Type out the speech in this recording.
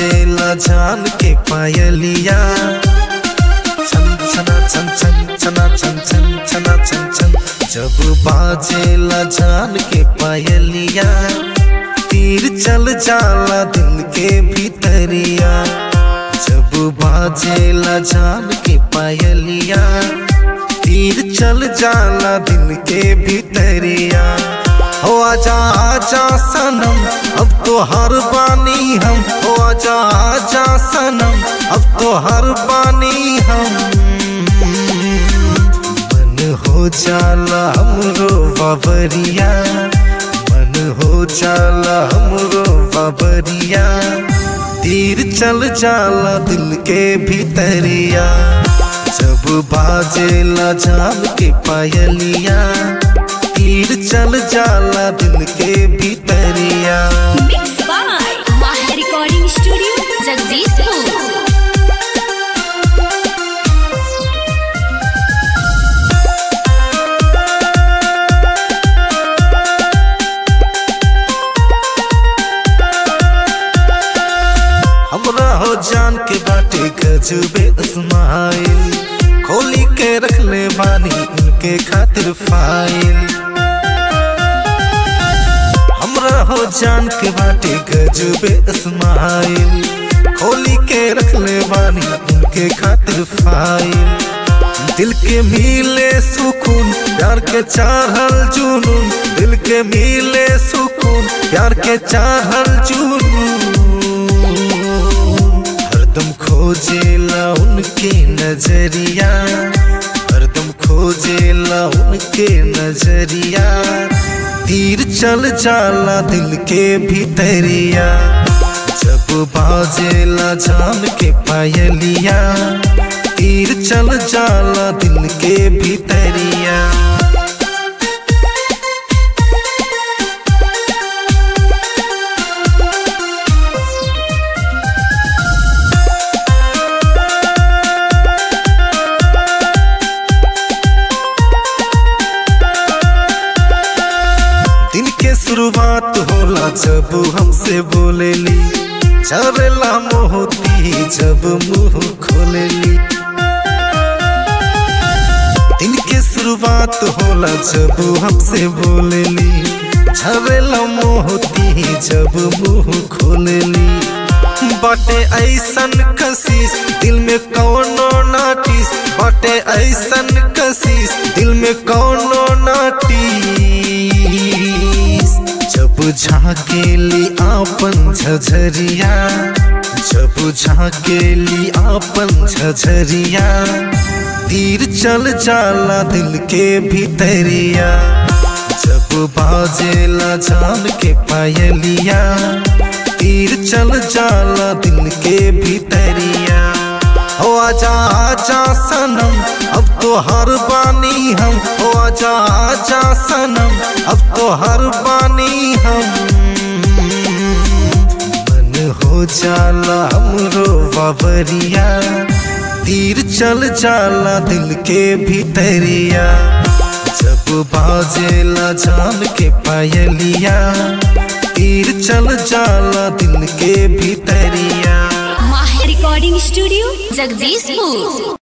बाजेला जान के पायलिया छन छना छन छन छना छन छन छना छन छन जब बाजेला जान के पायलिया तीर चल जाला दिल के भीतरिया जब बाजेला जान के पायलिया तीर चल जाला दिल के भीतरिया हो आजा आजा सनम अब तो हर बानी हम हो आजा आजा सनम अब तो हर बानी हम मन हो जाला हमरो बाबरिया मन हो जाला हमरो बाबरिया तीर चल जाला दिल के भीतरिया जब बाजेला जान के पायलिया तीर चल जाला दिल के भीतरिया Mixed by Maha Recording Studio, Jagdishpur. हमरा हो जान के बाटे गजबे इस्माइल खोली के रख ले बानी उनके खातिर फाइल हमरा हो जान के बाटे गजबे इस्माइल खोली के रख ले बानी उनके खातिर फाइल दिल के मिले सुकून प्यार के चाहल जुनून दिल के मिले सुकून प्यार के चाहल जुनून हरदम खोजेला उनके नजरिया हरदम खोजेला उनके नजरिया तीर चल जाला दिल के भीतरिया जब बाजेला जान के पायलिया तीर चल जाला दिल के भीतरिया दिन के शुरुआत होला जब हमसे बोलेली चरेला मोहती जब मुंह खोलेली दिन के शुरुआत होला जब हमसे बोलेली झरेला मोहती जब मुंह खोलेली बाटे ऐसन कशिश दिल में कौनो नाटिस बाटे ऐसन कशिश दिल में कौनो नाटिस जब झाकेली आपन झझरिया जब झाकेली आपन झझरिया तीर चल जाला दिल के भीतरिया जब बाजेला जान के पायलिया तीर चल जाला दिल के भीतरिया हो आजा आजा सनम अब तो हर बानी हम हो आजा आजा सनम अब तो हर बानी हम मन हो जाला हमरो बाबरिया तीर चल जाला दिल के भीतरिया जब बाजेला जान के पायलिया तीर चल जाला दिल के भीतरिया Maha Recording Studio, Jagdishpur.